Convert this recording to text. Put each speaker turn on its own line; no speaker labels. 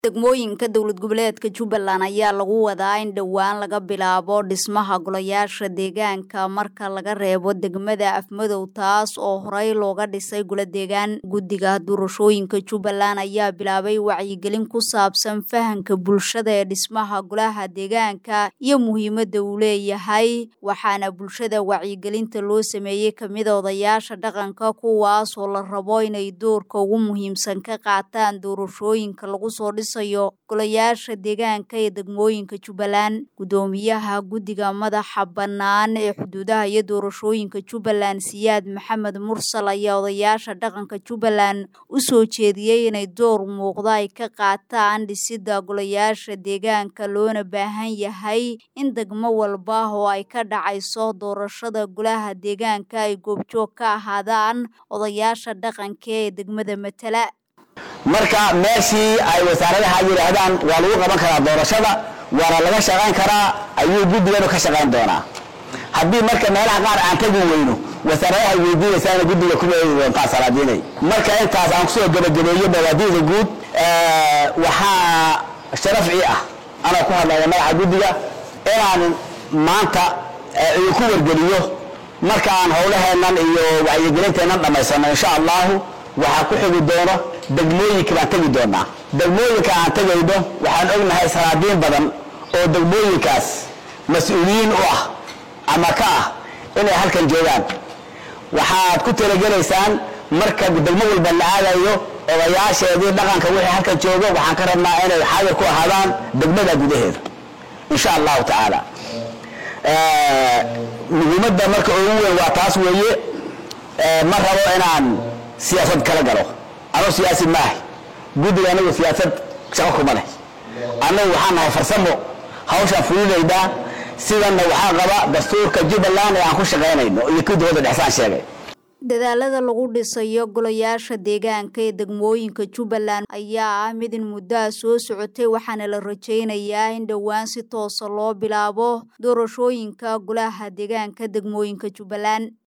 degmooyinka dowlad goboleedka jubbaland ayaa lagu wadaa in dhowaan laga bilaabo dhismaha golayaasha deegaanka marka laga reebo degmada afmadow taas oo horey looga dhisay golo deegaan guddiga doorashooyinka jubbaland ayaa bilaabay wacyigelin ku saabsan fahanka bulshada ee dhismaha golaha deegaanka iyo muhiimadda uu leeyahay waxaana bulshada wacyigelinta loo sameeyey kamida odayaasha dhaqanka kuwaas oo la rabo inay doorka ugu muhiimsan ka qaataan doorashooyinka lagu soo dhis golayaasha deegaanka ee degmooyinka jubbaland guddoomiyaha guddiga madaxa bannaan ee xuduudaha iyo doorashooyinka jubbaland siyaad maxamed mursal ayaa odayaasha dhaqanka jubbaland u soo jeediyey inay door muuqda ay ka qaataan dhisidda golayaasha deegaanka loona baahan yahay in degmo walba oo ay ka dhacayso doorashada golaha deegaanka ay goobjoog ka ahaadaan odayaasha dhaqanka ee degmada matala
marka meeshii ay wasaaradaha yidhaahdaan waa lagu qaban karaa doorashada waana laga shaqayn karaa ayuu guddiganu ka shaqayn doonaa haddii marka meelaha qaar aan tagi weyno wasaaradaha weydiinaysaana guddiga kuma eegi doontaa salaadiinay marka intaas aan kusoo gebagabeeyo bawaadiida guud waxaa sharafcii ah anoo ku hadlaya magaca guddiga inaan maanta idinku wargeliyo marka aan howlaheennan iyo wacyigelinteennan dhammaysano insha allahu waxaa ku xigi doono degmooyinka baan tegi doonaa degmooyinka aan tegayno waxaan ognahay salaadiin badan oo degmooyinkaas mas-uuliyiin u ah ama ka ah inay halkan joogaan waxaad ku talagelaysaan marka degmo walba la aadayo odayaasheedii dhaqanka wixii halkan joogo waxaan ka rabnaa inay xaadir ku ahaadaan degmada gudaheeda insha allahu tacaala muhiimadda marka ugu weyn waa taas weeye ma rabo inaan siyaasad kala galo anuu siyaasi maahay guddiga anagu siyaasad shaqo kuma leh annagu waxaan nahay farsamo hawshaan fulinaynaa sidanna waxaa qaba dastuurka jubbaland ee aan ku shaqaynayno iyo kii dowladda dhexsaan sheegay
dadaalada lagu dhisayo golayaasha deegaanka ee degmooyinka jubbaland ayaa ah mid in muddaha soo socotay waxaana la rajaynayaa in dhowaan si toosa loo bilaabo doorashooyinka golaha deegaanka degmooyinka jubbaland